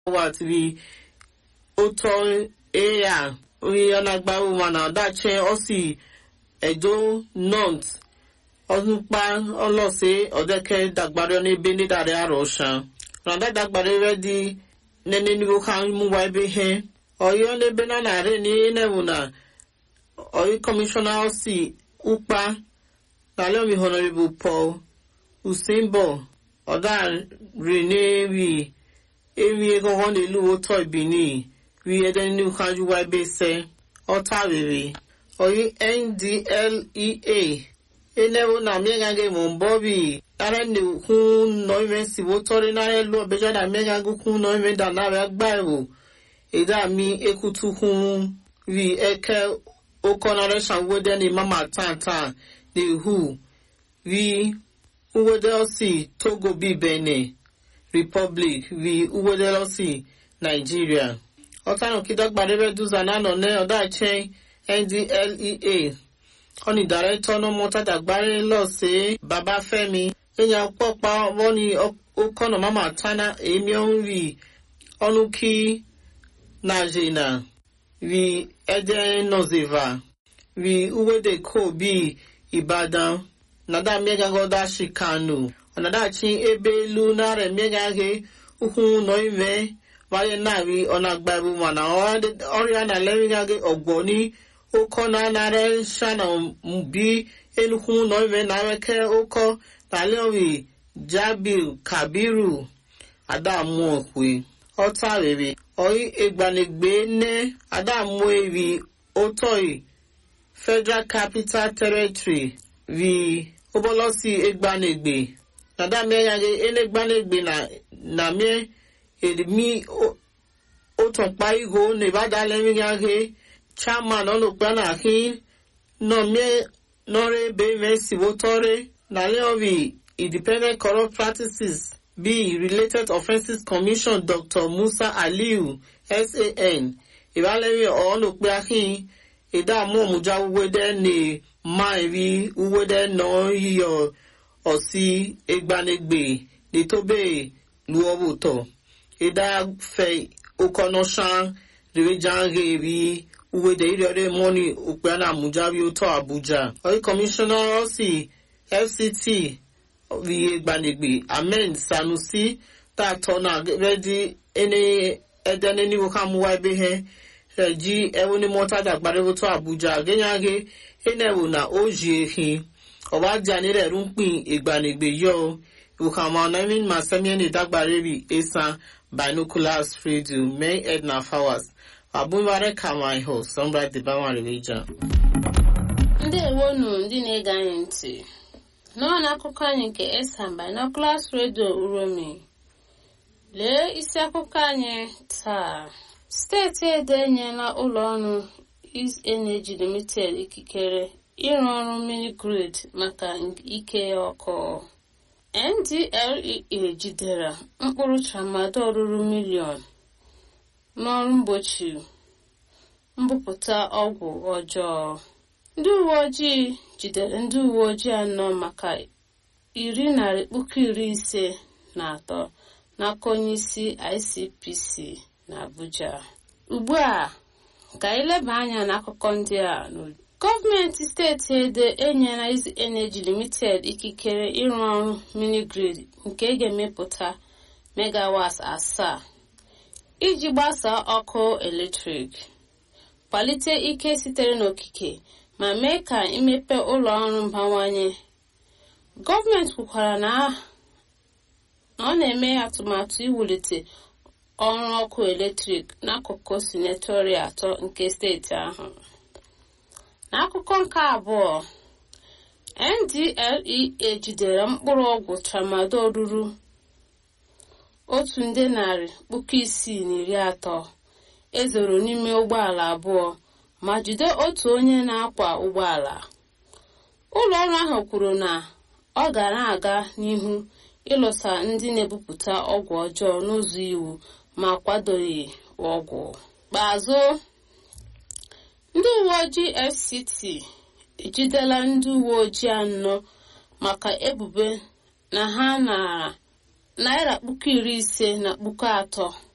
watiri ụtọ eya oyi ọnagbawo mana ọdachi ọsi edo nọnt ọdúnpá ọlọsẹ ọdẹkẹ dàgbàrẹ n'ebe nídàrí àròṣà ràdá dàgbàrẹ rẹ di nẹni níbo ká mú wa ebe hẹ ọyọ n'ebe náà nàárẹ ní ẹnẹwò na ọyọ kọmíṣọnà ọsì ụkpa n'alẹ omi honorable paul usainbo ọdá rene wi ewi egọgọ n'elu ụtọ ibini wi ẹdẹ níbo ká mú wa ebe sẹ ọta rere ọyọ ndlea enewo na miegage mombobi ara ne kun noime si wo tori na elu obeja na miegage kun noime da na re gba ewo eda mi ekutu kun vi eke okona re shan wode ni mama tan tan ni hu vi uwode osi togo bi benin republic vi uwode osi nigeria ọtanu kidagbadebe duza na nọ ne ọdá chen ndlea ọni dàrẹ́tọ̀ náà mọ́ tàdàgbárí lọ sí babafẹ́mi èèyàn pọ̀pá wọ́n ní ọkọ̀nà mama tana èmi ọ̀hún rí ọ̀nù kí nàìjíríà rí ẹ̀jẹ̀ nọ́zẹ̀và rí uwédè kò bí ìbàdàn nàdà mẹ́gàgọ́dá ṣìkànù ọ̀nàdà tí ebe lu nàrẹ̀ mẹ́gàgé ukwu nọ ìmẹ́ wáyé náà rí ọ̀nà àgbàbù mọ̀nà ọ̀rẹ́ ànàlẹ́rìngàgé ọ̀gbọ́n ní ụkọ na anara shana mbi enukwu ụlọ ime na areke ụkọ taliori jabil kabiru adamu okwe ọta rere oyi egbanegbe ne adamu eri otoi federal capital territory ri obolosi egbanegbe nadameyage enegbanegbe na na mie erimi otunpa igo na ibadalemiage chairman ọlọpàá kí nọrẹ bẹrẹ síwótọrẹ nàlẹọrì independent corrupt practices bíi related offences commission dr musa aliu san ìbálẹ̀rí ọlọpàá kí ìdààmú òmùjà wúwẹ́dẹ́ ní máa rí wúwẹ́dẹ́ náà yíyọ ọ̀sí egbanegbe nítòbẹ̀ lùwọ́wọ́tọ̀ ìdáfẹ́ okọ̀nọ́sán rèéjàre rí uwede iriore moni ukpeana mujabi ụtọ abuja oyi kọmishọna osi fct rihe gbanegbe amen sanusi tatọ na redi ene edene niwo ka muwa ebe he reji ewuni mọta dagbare ụtọ abuja genyage enewo na oji ehi ọbaja nire runkpin igbanegbe yo ukama naimin masemieni dagbare ri esan binoculars radio may edna flowers abụbara kama ihe sọmbra dịbanwere meja ndewonu ndị na-ege anyị ntị nọọ n'akụkọ anyị nke esan binoculars radio uromi lee isi akụkọ anyị taa steeti edo enyela ụlọ ọrụ is energy limited ikikere ịrụ ọrụ mini grid maka ike ọkụ ndlea jidere mkpụrụ tramadol ruru miliọn n'ọrụ mgbochi mbupụta ọgwụ ọjọọ ndị uwe ojii jidere ndị uwe ojii anọ maka iri narị puku iri ise na atọ n'aka onye isi icpc na abuja ugbu a ka ileba anya n'akụkọ ndị a gọọmenti steeti edo enyela izi energy limited ikikere ịrụ ọrụ minigrid nke ga-emepụta megawat asaa iji gbasaa ọkụ eletrik kwalite ike sitere n'okike ma mee ka imepe ụlọ ọrụ mbawanye gọọmenti kwukwara na ọ na-eme atụmatụ iwulite ọrụ ọkụ eletrik n'akụkụ sinetori atọ nke steeti ahụ n'akụkọ nke abụọ ndlea jidere mkpụrụ ọgwụ tramadol ruru otu nde narị puku isii na iri atọ ezoro n'ime ụgbọala abụọ ma jide otu onye na-akwa ụgbọala ụlọ ọrụ ahụ kwuru na ọ ga na-aga n'ihu ịlụsa ndị na-ebupụta ọgwụ ọjọọ n'ụzọ iwu ma kwadoghị ọgwụ kpeazụ ndị uwe ojii fct ejidela ndị uwe ojii anọ maka ebubo na ha nara naira puku iri ise na puku atọ